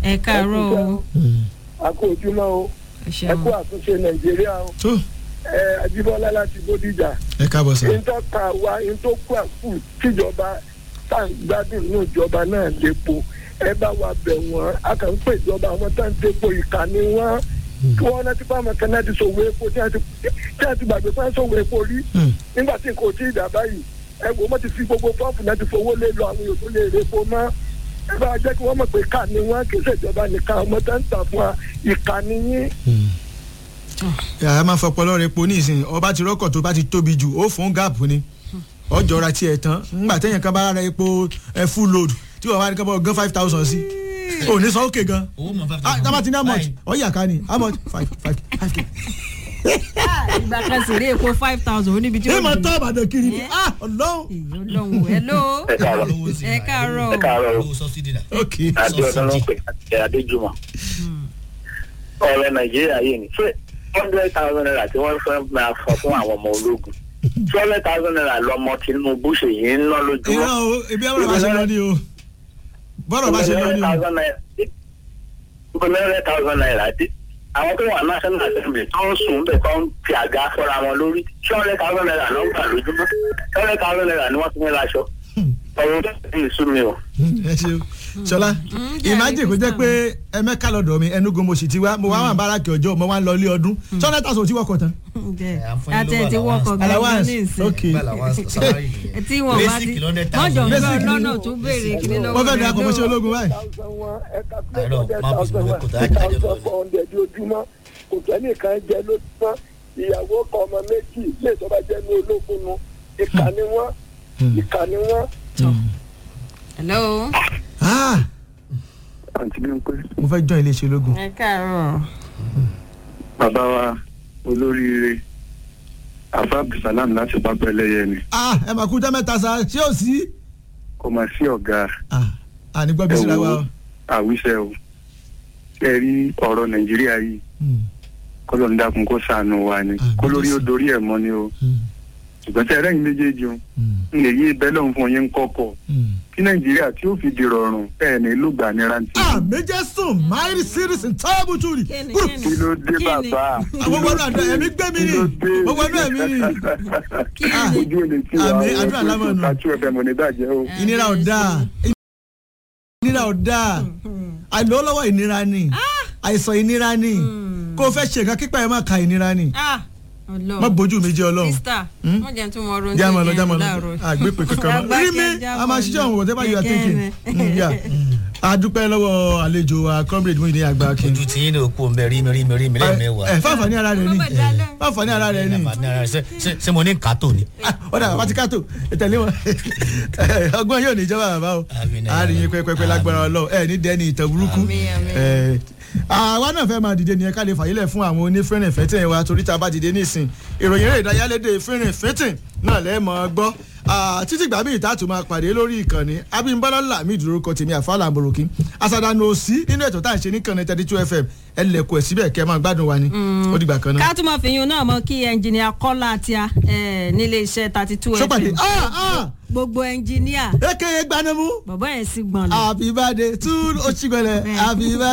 ẹ káàárọ̀ o a kú ojúmọ́ o ẹ ẹ ṣeun kú àtúnṣe nàìjíríà o tó ẹ ajíbọ́lá láti bódìjà ẹ káàbọ̀ sá. ní tó ta wa ní tó kú àkú tíjọba tá à ń gbádùn ní ìjọba náà lépo ẹ bá wa bẹ̀ wọ́n a kàn ń pè ìjọba àwọn tá à ń dépo ìkànnì wọn kí wọ́n rántí fáwọn kan náà ti ṣòwò epo tí wọ́n ti tí wọ́n ti gbàgbé fún ṣòwò epo rí Hmm. nígbà tí nǹkan ò tí ì dà báyìí ẹ wò wọ́n ti fi gbogbo pọ́ǹpù náà ti fowó lé lọ àwọn èèyàn tó lè repo mọ́ ẹ bá jẹ́ kí wọ́n mọ̀ pé ìkànnì wọn kì í ṣèjọba nìkan ọmọ tó ń tà fún wa ìkànnì yín yàrá máa fọpọlọ rẹ po ní ìsìn ọba ti rọkọ̀ tó bá ti tóbi jù ó fún gáàpù ni ọjọ́ ra tiẹ̀ tán ńgbà téèyàn kan bá ra epo ẹ full load tí wọ́n wá ní kábọ̀ gan five thousand sí ò ní sọ òkè gan owó mọ̀ five ah tábà ti ní how much Báyìí. ọ̀yà ká ni how much five five five k. ìgbà kan sì rí epo five thousand ó níbi tí ẹ ó máa dùn. tọ́ àbàdàn kiri ni Eh? ah ọlọ́run èyí ọlọ́run hello ẹ káàárọ̀ Owó sí ẹ wa. káàárọ̀ ẹ káàárọ̀ o owó sọ́sídì náà. ok adéọdún ló ń pè àti adéjùmọ̀ ọ̀rọ̀ nàìjíríà yìí ni ṣé hundred thousand naira tí wọ́n fẹ́ máa fọ fún àwọn ọmọ ológun two hundred thousand naira lọmọ tinubu ṣèyí ń ná lójúmọ́ irọ́ o ebi àwọn bá ṣe lọ ní o bọ́rọ̀ bá ṣe lọ ní o hundred thousand naira dé àwọn tó wà national assembly tó ń sùn bẹ́ẹ̀ tó ń fi àga fọ́ra wọn lórí two hundred thousand naira ló ń gbà lójúmọ́ two hundred thousand naira ni wọ́n ti ní láṣọ ọ̀rọ̀ tó ti ń sún mi o. ẹ ṣe o ṣọlá imagine kó jẹ́ pé ẹmẹ́ka lọ́dọ̀ mi ẹnugun mo sì ti wá mo wá wà báràkì ọjọ́ mo wá ń lọ ilé ọdún sọ́nà tàṣọ tí wọ́n kọ̀ tán. àti ẹ̀ ti wọ́kọ̀ gan-an allowance ní ìsìn ok Bẹ́ẹ̀ làwọn salary nìyẹn. tí wọn bá Basic ti lọ́dẹ̀ wọ́n jọ ń thousand. bẹ Basic lọ́nà ni- tó béèrè kíní lọ́wọ́ wọ́n fẹ́ rẹ̀ dà kọ́ mọ́ṣẹ́ ológun báyìí. Àìrọ̀, má bọ̀ sí mi kò tó àjájọ lọ ni. ọ̀ndẹ̀ di ojúmọ́ kò tẹ́nìkan jẹ lójúmọ́ ìyàwó kan ọmọ méjì lè tọ́ba jẹ́ ní ológun nu ìkànnì wọn ìkànnì wọn. hello ah àǹtí mi ń pè mo fẹ́ join iléeṣẹ́ ológun. ẹ káàárọ̀ bàbá wa olóríire afa abdulsalam láti pápá ẹlẹ́yẹ ni ah ẹ máa kú jẹ́ mẹ́ta sa ṣé ò sí. kò mà sí ọ̀gá ah àní gbọ́ bí ẹ síra wa wo o. àwíṣẹ o ṣe rí ọ̀rọ̀ nàìjíríà yìí Hmm, kọ́lọ́ ń dákun kó ṣàánú wa ni Àmín. kó lórí ó dorí ẹ̀ mọ́ ni o hmm, ṣùgbọ́n tẹ́ ẹ̀rẹ́yìn méjèèjì o hmm, ń lè yí ibẹ̀ lọ́hùn fún yín kọ́kọ́ hmm. kí nàìjíríà tí ó fi di rọrùn ẹ̀ ní lùgbà ní rántí. ah méje sùn máìrì sírìsì táàbù tùrì. kíni kúrò kíni kí ló dé Kí ni? bàbá àwọn wọnú àdó ẹ̀mí gbé mi kí ni ló dé mo wọnú ẹ̀mí ni. kí Ah. ni ojú ò lè tí wa Àmín, àdúrà lámọ̀ nù. kàtú ẹ̀fẹ̀ mọ̀ ní bàjẹ́ o. ìnira ò dáa ìnira ò dáa àìlówó lọ́wọ́ ìnira ni àìsàn ìnira ni kó o fẹ́ ṣe nǹkan kípa ẹ̀ má ka ìnira ni ah má ọlọ́run bójú mi jẹ́ ọlọ́run. sista Hmm? wọ́n jẹ́ tún mọ ọrọ̀ jámọ̀ lọ jámọ̀ lọ àgbépè kankan mọ́ rí mi a máa ṣiṣẹ́ òun whatever you are thinking Mm, yeah. a dúpẹ́ lọ́wọ́ àlejò wa comrade Muyideen àgbà kí ojú tí yín ní òkú ọmọ rí mi rí mi rí mi lẹ́ẹ̀mẹ́wàá. ẹ fáfàní ara rẹ ni fáfàní ara rẹ ni Ṣé- ṣé- ṣé mo ní kàtó ni. Ah, ọ̀dà bàbá ti kátó ìtẹ̀lé wọn ọgbọ́n yóò ní ìjọba bàbá o Àmín, a rí yín pẹ́pẹ́pẹ́ lágbára ọlọ́run ẹ ní dẹ́ni ìtàn burúkú Àmín, àmín. Eh, àwa náà fẹ́ máa dìde nìyẹn ká lè fàyílẹ̀ fún àwọn onífẹ́rìn fẹ́tìn wa torí tá a bá dìde nísìn ìròyìn eré ìdárayálédè fẹ́rìn fẹ́tìn náà lẹ́ẹ̀ mọ́ gbọ́ Ah, títí gbàgbé ìtàtù máa pàdé lórí ìkànnì abímbọ́lá làmì ìdúrókọ tèmi àfàlà àmọ̀ròkì àsàdánù òsì nínú ètò tá à ń ṣe níkànnì thirty two fm ẹ lẹ̀kọ̀ ẹ̀ síbẹ̀ kẹ́ ẹ máa gbádùn wa ni ó dìgbà kan náà. ká tún máa fi yun náà mọ kí ẹnjìnìà kọ́lá àti a nílé iṣẹ́ thirty two sọ́pàdé fm ah ah gbogbo ẹnjìnìà eke gbanemu bàbá yẹn sì gbọ̀n lọ. happy birthday to oṣigbẹlẹ happy birthday.